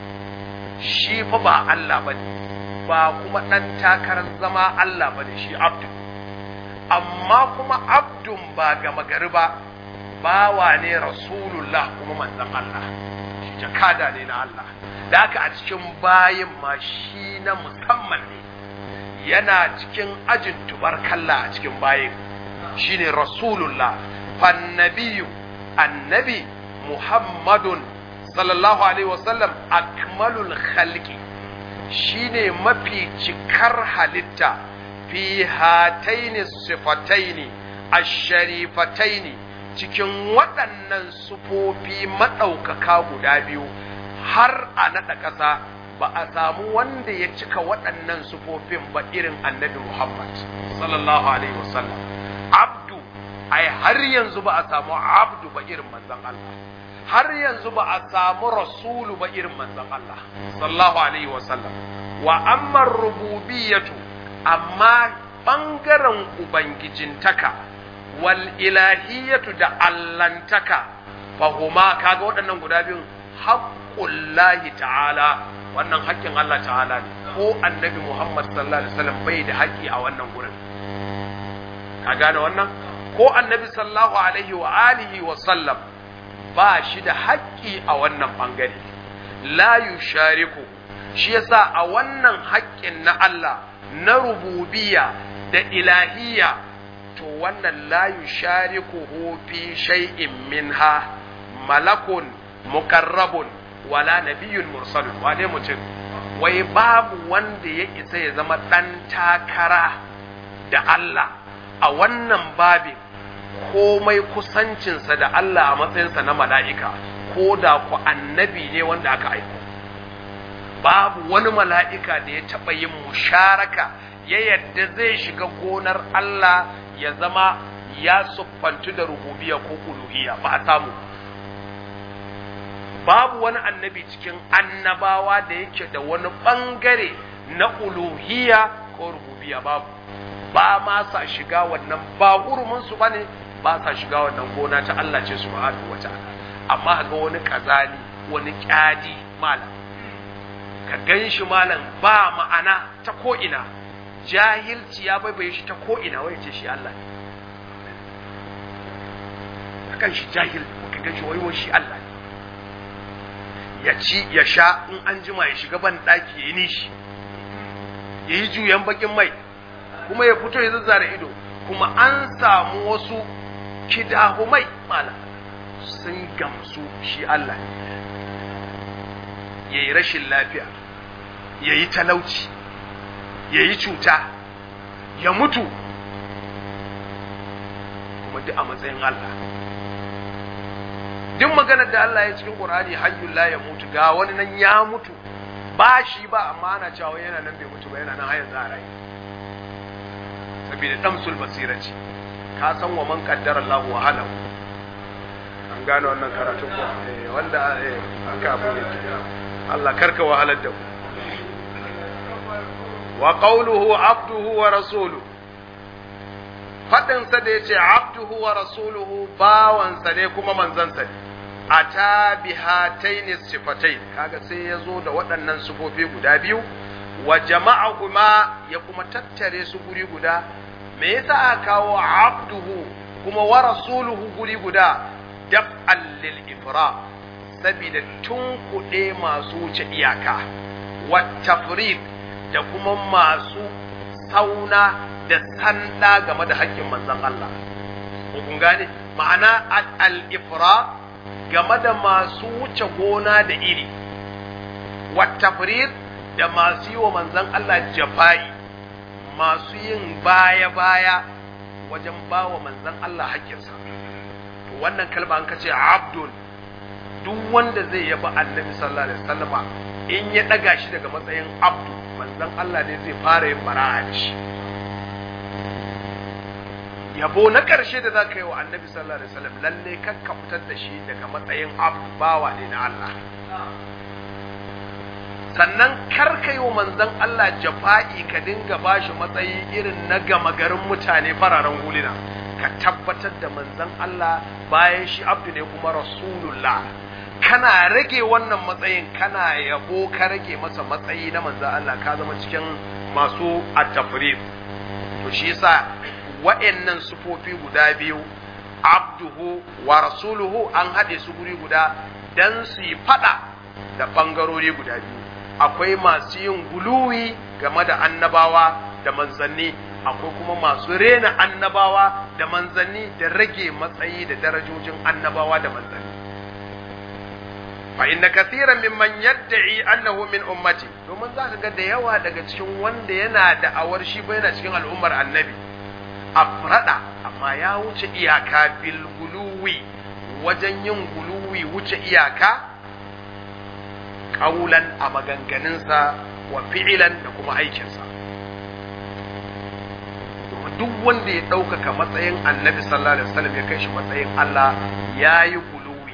shi fa ba Allah bane ba kuma dan takarar zama Allah bane shi abdu amma kuma abdun ba gama gari ba bawa ne rasulullah kuma manzon Allah shi jakada ne na Allah da haka a cikin bayin ma shi na musamman ne yana cikin ajin tubarkalla a cikin bayin shine rasulullah fannabiyu annabi muhammadun sallallahu alaihi wasallam akmalul khalqi shine mafi cikar halitta fi hataini sifataini asharifataini cikin waɗannan sufofi maɗaukaka guda biyu har a naɗa ƙasa ba a samu wanda ya cika waɗannan sufofin ba irin annabi muhammad sallallahu alaihi wasallam abdu ai har yanzu ba a samu abdu ba irin manzon Allah har yanzu ba a samu rasulu ba irin manzon Allah sallallahu alaihi wa sallam wa amma rububiyatu amma bangaren ubangijintaka wal ilahiyatu da allantaka fahuma kaga waɗannan guda biyun haqqullahi ta'ala wannan haƙƙin Allah ta'ala ne ko annabi Muhammad sallallahu alaihi wasallam bai da haƙƙi a wannan gurin ka gane wannan ko annabi sallallahu alaihi wa alihi wa sallam ba shi da haƙƙi a wannan bangare la yushariku shi yasa a wannan haƙƙin na Allah na rububiyya da ilahiyya to wannan la yusharikuhu fi shay'in minha malakun muqarrabun wala nabiyyun mursalun wane mutum wai babu wanda ya isa ya zama ɗan takara da Allah a wannan babin komai kusancinsa da Allah a matsayinsa na mala'ika ko da ku annabi ne wanda aka aiko babu wani mala'ika da ya taɓa yin musharaka ya yadda zai shiga gonar Allah ya zama ya siffantu da rububiya ko uluhiyya ba a samu babu wani annabi cikin annabawa da yake da wani ɓangare na uluhiyya ko rububiya babu ba ma sa shiga wannan ba huruminsu ba ne ba sa shiga wannan gona ta Allah ce subhanahu wa ta'ala amma ga wani kazali wani kyadi malam ka gan shi malam ba ma'ana ta ko'ina jahilci ya baibaye shi ta ko'ina wai ce shi Allah ne ka gan shi jahil ka gan shi wai shi Allah ne ya ci ya sha in an jima ya shiga ban ɗaki ya yi nishi ya yi juyan bakin mai kuma ya fito ya zazzara ido kuma an samu wasu kidahumai malam sun gamsu shi Allah ya yi rashin lafiya ya yi talauci ya yi cuta ya mutu kuma duk a matsayin Allah duk maganar da Allah ya cikin Qur'ani hayyul la ya mutu ga wani nan ya mutu ba shi ba amma ana cewa yana nan bai mutu ba yana nan har yanzu a rayu saboda damsul basira ce ka san wa man qaddara Allah wa halahu an gane wannan karatun ko eh wanda eh aka abu ne Allah karka wahalar da ku wa qawluhu abduhu wa rasuluhu fadin sa da yace abduhu wa rasuluhu bawan sa ne kuma manzon sa ne ata bihataini sifatai kaga sai ya zo da waɗannan sifofi guda biyu wa jama'ahuma ya kuma tattare su guri guda me yasa aka kawo abduhu kuma wa rasuluhu guri guda dab'an lil ifra saboda tunkuɗe masu wuce iyaka wa tafrid da kuma masu sauna da sanda game da haƙƙin manzon Allah kun gane ma'ana al ifra game da masu wuce gona da iri wa tafrid da masu yi wa manzon Allah jafa'i masu yin baya-baya wajen ba wa manzan Allah haƙƙinsa. To wannan kalma an kace abdul duk wanda zai yaba annabi sallallahu alaihi wasallama in ya ɗaga shi daga matsayin abdu manzan Allah ne zai fara yin bara'a da shi. Yabo na ƙarshe da za ka yi wa annabi sallallahu alaihi wasallam lalle kakka fitar da shi daga matsayin abdu bawa ne na Allah. sannan karka yi wa manzan Allah jafa'i ka dinga bashi matsayi irin na gama garin mutane fararen hulina ka tabbatar da manzan Allah bayan shi abdu ne kuma rasulullah kana rage wannan matsayin kana yabo ka rage masa matsayi na manzan Allah ka zama cikin masu at-tafrid to shi yasa wa'annan sufofi guda biyu abduhu wa rasuluhu an haɗe su guri guda dan su yi fada da ɓangarori guda biyu akwai masu yin guluwi game da annabawa da manzanni akwai kuma masu rena annabawa da manzanni da rage matsayi da darajojin annabawa da manzanni fa inna kathiran mimman yad'i annahu min ummati domin zaka ga da yawa daga cikin wanda yana da awar shi ba yana cikin al'ummar annabi afrada amma ya wuce iyaka bil guluwi wajen yin guluwi wuce iyaka ƙaulan a maganganunsa wa fi'ilan da kuma aikinsa. Duk wanda ya ɗaukaka matsayin annabi sallallahu Alaihi wasallam ya kai shi matsayin Allah ya yi guluwi.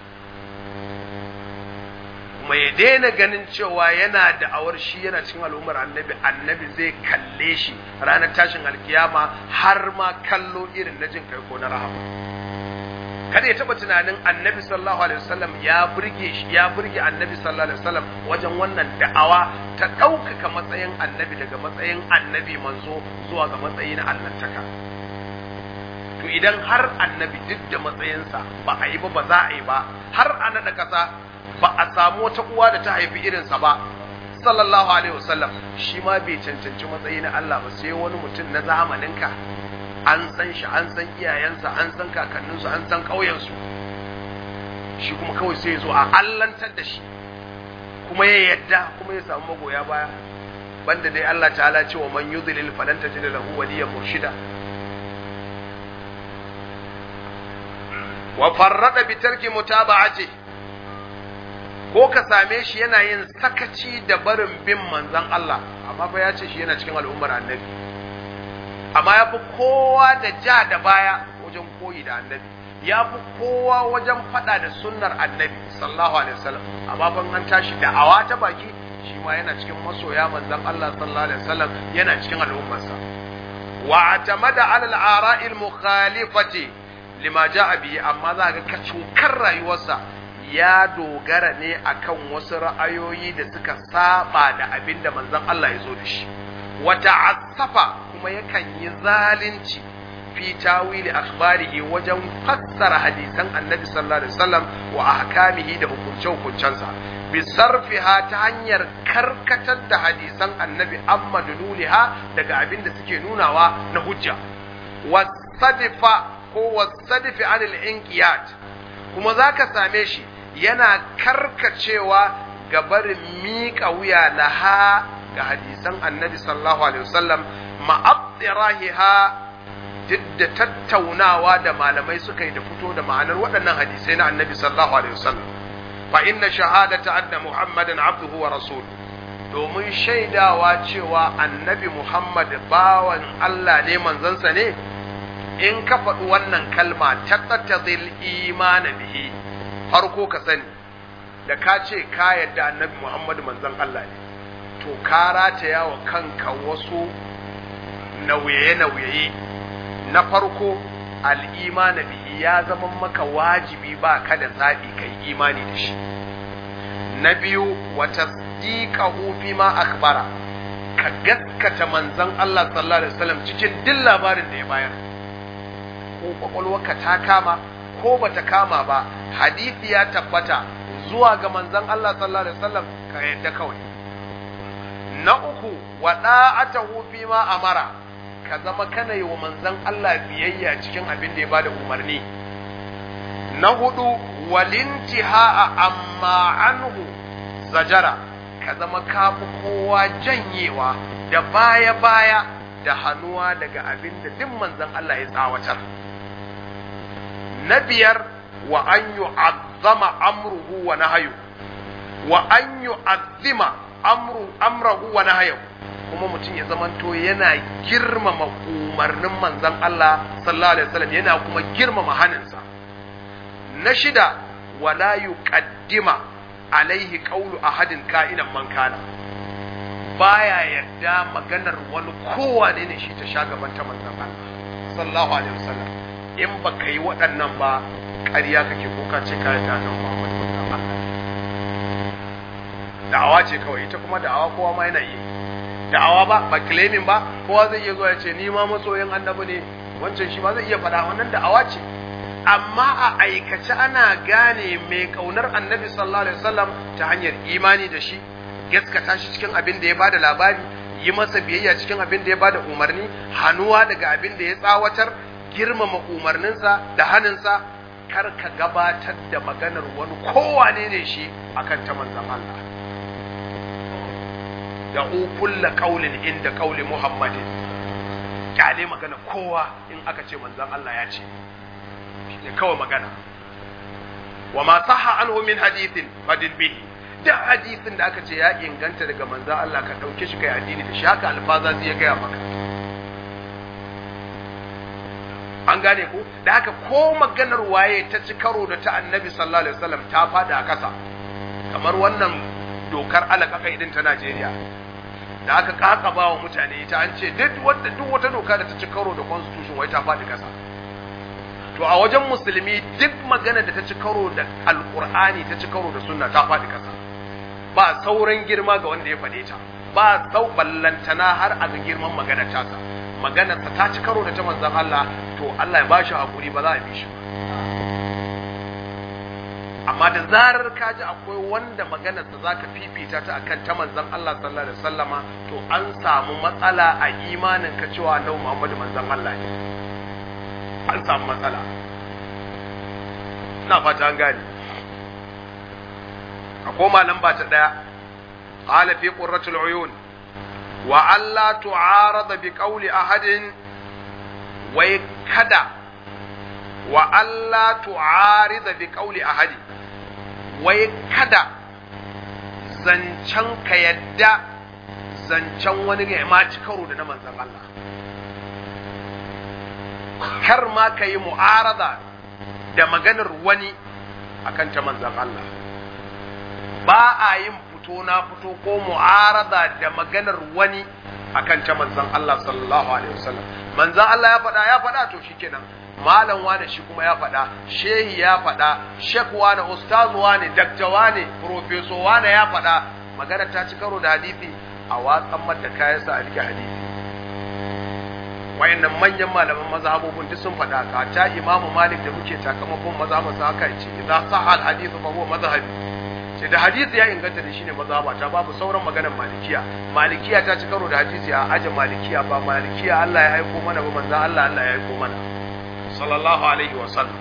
Kuma ya daina ganin cewa yana da awar shi yana cikin al'ummar annabi, annabi zai kalle shi ranar tashin alkiyama har ma kallo irin na jin kai ko na rahama. kada ya taba tunanin annabi sallallahu alaihi wasallam ya burge shi ya burge annabi sallallahu alaihi wasallam wajen wannan da'awa ta ɗaukaka matsayin annabi daga matsayin annabi manzo zuwa ga matsayi na allantaka to idan har annabi duk da matsayinsa ba a yi ba ba za a yi ba har a naɗa ƙasa ba a samu wata uwa da ta haifi irinsa ba sallallahu alaihi wasallam shi ma bai cancanci matsayi na Allah ba sai wani mutum na zamaninka an san shi an san iyayensa an san kakanninsu an san ƙauyensu shi kuma kawai sai ya zo a allantar da shi kuma ya yadda kuma ya samu magoya baya banda dai Allah ta'ala ce wa man yudlil falan tajid lahu waliyan murshida wa farrada bi tarki mutaba'ati ko ka same shi yana yin sakaci da barin bin manzon Allah amma fa ya ce shi yana cikin al'ummar annabi amma ya fi kowa da ja da baya wajen koyi da annabi ya fi kowa wajen faɗa da sunnar annabi sallallahu alaihi wasallam amma ban an tashi da'awa ta baki shi ma yana cikin masoya manzon Allah sallallahu alaihi wasallam yana cikin al'ummarsa wa atamada ala al-ara'i al-mukhalifati lima ja'a bihi amma za ga kacukar rayuwarsa ya dogara ne akan wasu ra'ayoyi da suka saba da abinda manzon Allah ya zo da shi wa ta'assafa kuma yakan yi zalunci fi tawili akhbarihi wajen fassara hadisan annabi sallallahu alaihi wasallam wa ahkamihi da hukunce hukuncensa bi sarfiha ta hanyar karkatar da hadisan annabi amma dululiha daga abin da suke nunawa na hujja wasadifa ko wasadifi anil inqiyat kuma zaka same shi yana karkacewa ga barin miƙa wuya laha ga hadisan annabi sallallahu alaihi wasallam ma'attirahiha duk da tattaunawa da malamai suka yi da fito da ma'anar waɗannan hadisai na annabi sallallahu alaihi wasallam fa inna shahadata anna muhammadan abduhu wa rasul domin shaidawa cewa annabi muhammad bawan Allah ne manzansa ne in ka faɗi wannan kalma taqtadil imana bihi farko ka sani da ka ce ka yadda annabi muhammad manzan Allah ne to ka rataya wa kanka wasu nauye-nauye na farko al'imana bihi ya zama maka wajibi ba ka da zaɓi ka yi imani da shi na biyu wata tsikahu fi ma akbara ka gaskata manzan Allah sallallahu alaihi wasallam cikin duk labarin da ya bayar ko kwakwalwarka ta kama ko bata kama ba hadisi ya tabbata zuwa ga manzan Allah sallallahu alaihi wasallam ka yadda kawai na uku wa da'atahu fi ma amara ka zama kana yi wa manzan Allah biyayya cikin abin da ya bada umarni na hudu walintiha amma anhu zajara ka zama kafi kowa janyewa da baya-baya da hannuwa daga abin da duk manzan Allah ya tsawatar na biyar wa an yu'azzama amruhu wa nahyu wa an yu'azzima amru amrahu wa nahyu kuma mutum ya zamanto yana girmama umarnin manzan Allah sallallahu alaihi wasallam yana kuma girmama haninsa na shida wala yuqaddima alaihi qawlu ahadin ka'inan man kana baya yadda maganar wani kowane ne shi ta shagaban ta manzan Allah sallallahu alaihi wasallam in baka yi waɗannan ba ƙarya kake ko ka ce kayan da nan Muhammad manzan Allah da'awa ce kawai ita kuma da'awa kowa ma yana yi da'awa ba ba claiming ba kowa zai iya zuwa ya ce ni ma masoyin annabi ne wancan shi ma zai iya faɗa wannan da'awa ce amma a aikace ana gane mai kaunar annabi sallallahu alaihi wasallam ta hanyar imani da shi gaskata shi cikin abin da ya bada labari yi masa biyayya cikin abin da ya bada umarni hannuwa daga abin da ya tsawatar girmama umarninsa da haninsa kar ka gabatar da maganar wani kowane ne shi akan ta manzon Allah da kulla qaulin inda qauli muhammadin kyale magana kowa in aka ce manzon Allah ya ce ne kawai magana wa ma sahha anhu min hadithin fadil bihi duk hadisin da aka ce ya inganta daga manzon Allah ka dauke shi kai addini da shi haka alfaza zai ya gaya maka an gane ko da haka ko maganar waye ta ci karo da ta annabi sallallahu alaihi wasallam ta fada a kasa kamar wannan dokar alakaka idan ta Najeriya da aka kakaba wa mutane ita an ce duk wata duk wata doka da ta ci karo da constitution wai ta fadi kasa to a wajen musulmi duk magana da ta ci karo da alkur'ani ta ci karo da sunna ta faɗi ƙasa ba sauran girma ga wanda ya faɗe ta ba sau ballantana har a ga girman magana tasa maganar ta ci karo da ta manzon Allah to Allah ya bashi hakuri ba za a bi shi amma da zarar ka ji akwai wanda maganarsa za ka fifita ta akan ta manzan Allah sallallahu alaihi wasallama to an samu matsala a imanin ka cewa annabi Muhammadu manzan Allah ne an samu matsala ina fata an gane a koma lamba ta daya qala fi qurratul uyun wa alla tu'arada bi qawli ahadin wai kada wa alla tu'arida bi qawli ahadin wai kada zancen ka yadda zancen wani ya ma ci karo da na manzan Allah kar ma ka yi mu'arada da maganar wani akan ta manzan Allah ba a yin fito na fito ko mu'arada da maganar wani akan ta manzan Allah sallallahu alaihi wasallam manzan Allah ya faɗa ya faɗa to shikenan malam wane shi kuma ya faɗa shehi ya faɗa shek wane ustazu wane dakta wane profeso wane ya faɗa magana ta ci karo da hadisi a watsan mata kayan sa a rike hadisi wayannan manyan malaman mazhabobin duk sun faɗa ka ta imamu malik da muke takamakon mazhabin sa haka yace idan sahal hadithu fa huwa mazhabi ce da hadisi ya inganta da shine mazhaba ta babu sauran maganar malikiya malikiya ta ci karo da hadisi a aje malikiya ba malikiya Allah ya aiko mana ba manzo Allah Allah ya aiko mana sallallahu alaihi wa sallam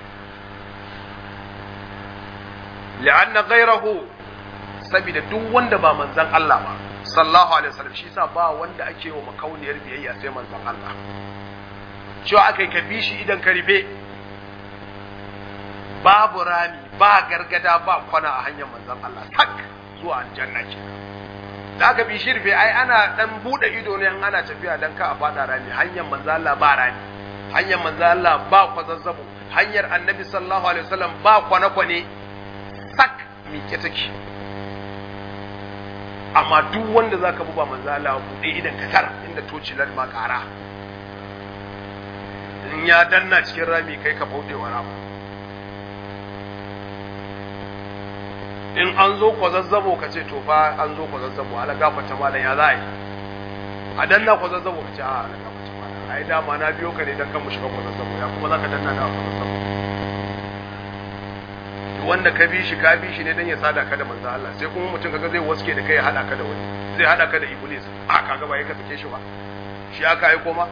li'anna ghayrahu saboda duk wanda ba manzon Allah ba sallallahu alaihi wasallam shi yasa ba wanda ake wa makauniyar biyayya sai manzon Allah cewa akai ka bi shi idan ka ribe babu rami ba gargada ba kwana a hanyar manzon Allah tak zuwa aljanna ke da aka bi shirfe ai ana dan bude ido ne ana tafiya dan ka a fada rami hanyar manzon Allah ba rami hanyar manzon Allah ba kwazazzabo hanyar annabi sallallahu alaihi wasallam ba kwane kwane sak miƙe take amma duk wanda zaka buba manzon Allah bude idan ka tar inda tocilar ma kara in ya danna cikin rami kai ka bauɗe wa rama in an zo kwazazzabo ka ce to fa an zo kwazazzabo ala gafata malam ya za a yi a danna kwazazzabo ka ce a ala gafata malam ai dama na biyo ka ne dan kan mu shiga kwazazzabo ya kuma za ka danna na kwazazzabo wanda ka bi shi ka bi shi ne dan ya sada ka da manzo Allah sai kuma mutum kaga zai waske da kai ya hada ka da wani zai hada ka da iblis a kaga ba ya ka sake shi ba shi aka aiko ma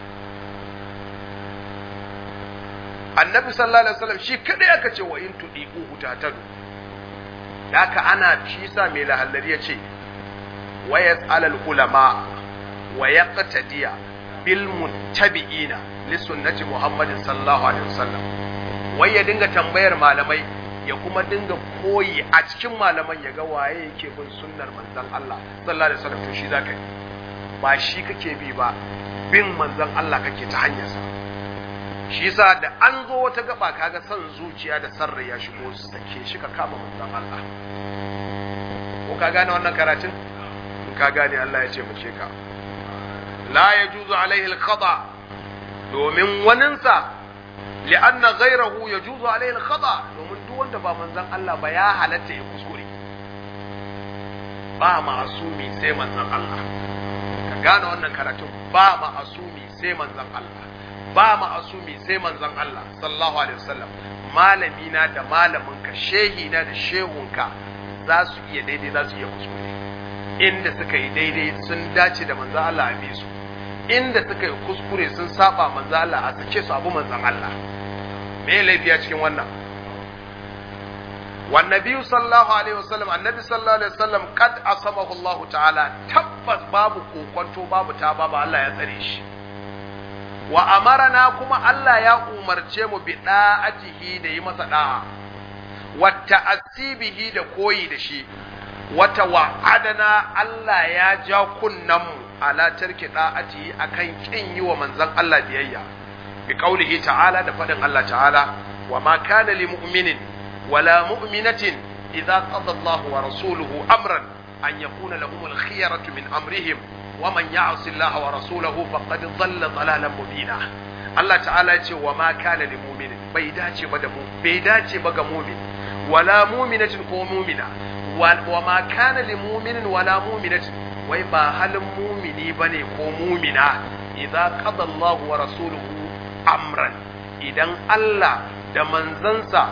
annabi sallallahu alaihi wasallam shi kadai aka ce wa in tudiquhu tatadu haka ana shi sa mai lahallari ya ce wa yas'alal ulama wa yaqtadiya bil muttabi'ina li sunnati muhammadin sallallahu alaihi wasallam wai ya dinga tambayar malamai ya kuma dinga koyi a cikin malaman ya ga waye yake bin sunnar manzon Allah sallallahu alaihi wasallam to shi zaka yi ba shi kake bi ba bin manzon Allah kake ta hanyarsa shi yasa da an zo wata gaba kaga son zuciya da sarrai ya shigo su sake shi ka kama manzon Allah ko ka gane wannan karatun in ka gane Allah ya ce mu ce ka la yajuzu alaihi al-khata domin waninsa li'anna ghayrahu yajuzu alaihi al-khata domin duk wanda ba manzon Allah ba ya halatta ya kuskure ba ma'asumi sai manzon Allah ka gane wannan karatun ba ma'asumi sai manzon Allah ba ma'asumi sai manzon Allah sallallahu alaihi wasallam malami na da malamin ka shehi na da shehunka za su iya daidai za su iya kuskure inda suka yi daidai sun dace da manzon Allah a bi su inda suka yi kuskure sun saba manzon Allah a sake su abu manzon Allah me laifi a cikin wannan والنبي صلى الله عليه وسلم النبي صلى الله عليه وسلم قد أصمه الله تعالى تبت باب كوكونتو باب تابا الله يتريش wa amarana kuma Allah ya umarce mu bi da'atihi da yi masa da'a wa ta'assibihi da koyi da shi wata wa'adana Allah ya ja kunnan mu ala tarki da'atihi akan kin yi wa manzon Allah biyayya bi qaulihi ta'ala da fadin Allah ta'ala wa ma kana lil mu'minin wala mu'minatin idza qada Allahu wa rasuluhu amran an yakuna lahumul khiyaratu min amrihim ومن يعص الله ورسوله فقد ضل ضلالا مبينا Allah ta'ala ce wa ma kana lil mu'minin bai dace ba da mu bai dace ba ga mu'min wala mu'minatin ko mu'mina wa ma kana lil mu'minin wala mu'minatin wai ba halin mu'mini bane ko mu'mina idza qada Allah wa rasuluhu amran idan Allah da manzansa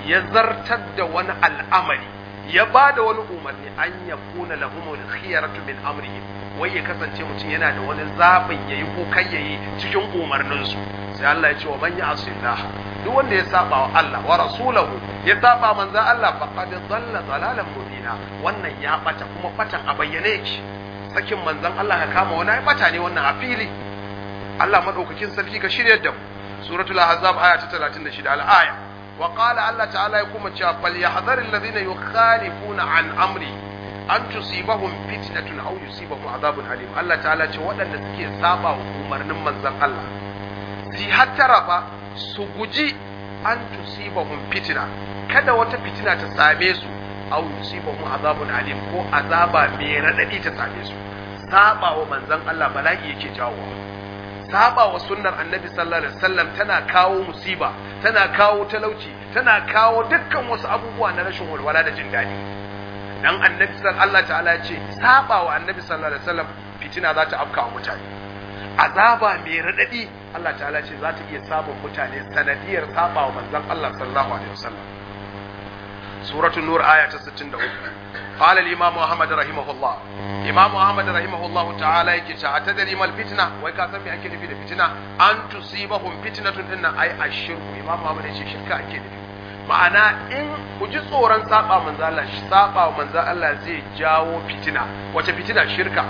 ya zartar da wani al'amari ya ba da wani umarni an ya kuna lahumul khiyaratu min amrihim wai ya kasance mutum yana da wani zaɓin yayi ko kai yayi cikin umarninsu sai Allah ya ce wa man ya'sillah duk wanda ya saba wa Allah wa rasulahu ya saba manzon Allah faqad dhalla dhalalan mubina wannan ya bata kuma batan a bayyane yake sakin manzon Allah ka kama wani ya bata ne wannan a fili Allah madaukakin sarki ka shirya da mu suratul ahzab aya ta 36 al-aya wa qala Allah ta'ala ya kuma cewa fal yahdhar alladhina yukhalifuna an amri an tusibahum fitnatun aw yusibahum adhabun alim Allah ta'ala ce waɗanda suke saba wa umarnin manzon Allah si hattara fa su guji an tusibahum fitna kada wata fitina ta same su aw yusibahum adhabun alim ko azaba mai radadi ta same su saba wa manzon Allah bala'i yake jawo saba wa sunnar annabi sallallahu alaihi wasallam tana kawo musiba tana kawo talauci tana kawo dukkan wasu abubuwa na rashin walwala da jin daɗi dan annabi sallallahu Allah ta'ala ya ce saba wa annabi sallallahu alaihi wasallam fitina za ta afka wa mutane azaba mai radadi Allah ta'ala ce za ta iya samun mutane sanadiyar saba wa manzon Allah sallallahu alaihi wasallam suratul nur aya ta 63 قال الإمام محمد رحمه الله إمام محمد رحمه الله تعالى يكي أتدري ما الفتنة ويكا سمي أكيد في الفتنة أن تصيبهم فتنة إن أي الشرك إمام محمد يكي شركة أكيد ma'ana in ku ji tsoron saba manzo Allah saba manzo Allah zai jawo fitina wace fitina shirka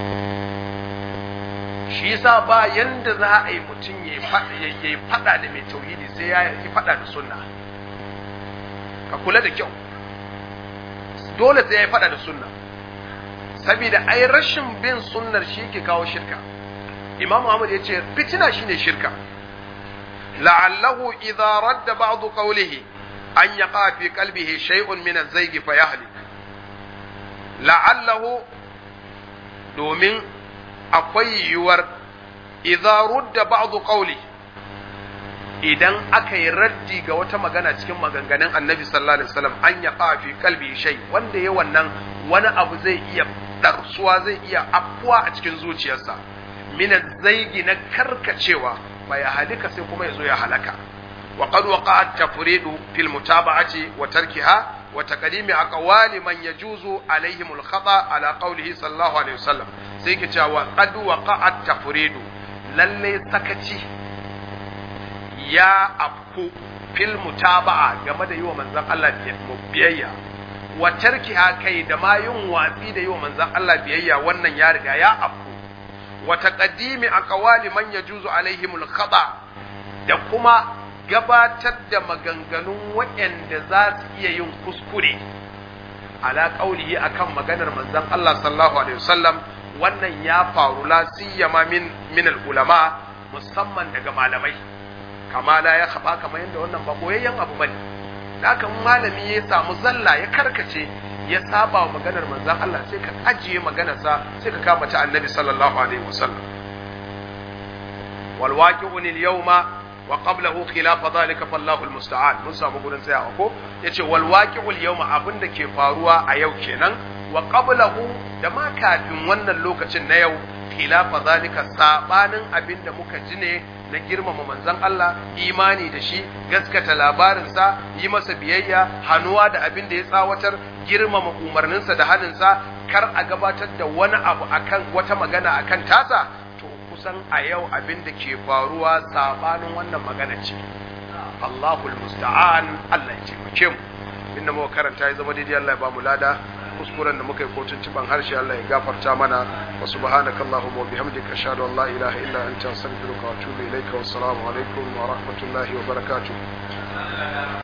shi yasa ba yanda za a yi mutum ya yi fada da mai tauhidi sai ya yi fada da sunna ka kula da kyau dole sai ya yi fada da sunna saboda ai rashin bin sunnar shi ke kawo shirka imam Muhammad ya ce fitina shine shirka la'allahu idza radda ba'd qawlihi an yaqa fi qalbihi shay'un min az-zayg fa yahlik la'allahu domin akwai yiwuwar idza rudda ba'd qawli idan aka yi raddi ga wata magana cikin maganganun annabi sallallahu alaihi wasallam an yaqa fi qalbi shay wanda ya wannan wani abu zai iya darsuwa zai iya afkuwa a cikin zuciyarsa min zaigi na karkacewa fa ya halika sai kuma yazo ya halaka wa qad waqa'a at-tafridu fil mutaba'ati wa tarkiha wa taqdimi aqwali man yajuzu alaihim al-khata ala qawlihi sallallahu alaihi wasallam sai ke cewa qad waqa'a at-tafridu lalle sakaci ya afku fil mutaba'a game da yi wa manzon Allah biyayya wa tarkiha kai da ma yin watsi da yi wa manzon Allah biyayya wannan ya riga ya afku wa taqdimi aqwali man yajuzu alaihimul khata da kuma gabatar da maganganun waɗanda za su iya yin kuskure ala qaulihi akan maganar manzon Allah sallallahu alaihi wasallam wannan ya faru la siyama min min ulama musamman daga malamai kama la ya khaba kamar yadda wannan ba boyayyen abu bane da haka malami ya samu zalla ya karkace ya saba wa maganar manzon Allah sai ka ajiye maganarsa sai ka kama ta annabi sallallahu alaihi wasallam wal waqi'un al yawma wa qablahu khilaf dhalika fallahu al musta'an mun samu gurin tsayawa ko yace wal waqi'u al yawma abinda ke faruwa a yau kenan wa qablahu da ma kafin wannan lokacin na yau khilafa zalika sabanin abinda muka ji ne na girmama manzon Allah imani da shi gaskata labarinsa yi masa biyayya hannuwa da abin da ya tsawatar girmama umarninsa da haninsa kar a gabatar da wani abu akan wata magana akan tasa to kusan a yau abin da ke faruwa sabanin wannan magana ce Allahul musta'an Allah ya taimake mu inda muka karanta ya zama daidai Allah ya ba mu lada kuskuren da muka yi kotun ciban harshe Allah ya gafarta mana wa subhanaka allahumma wa bihamdika ashhadu an la ilaha illa anta astaghfiruka wa atubu ilayka wa assalamu alaikum wa rahmatullahi wa barakatuh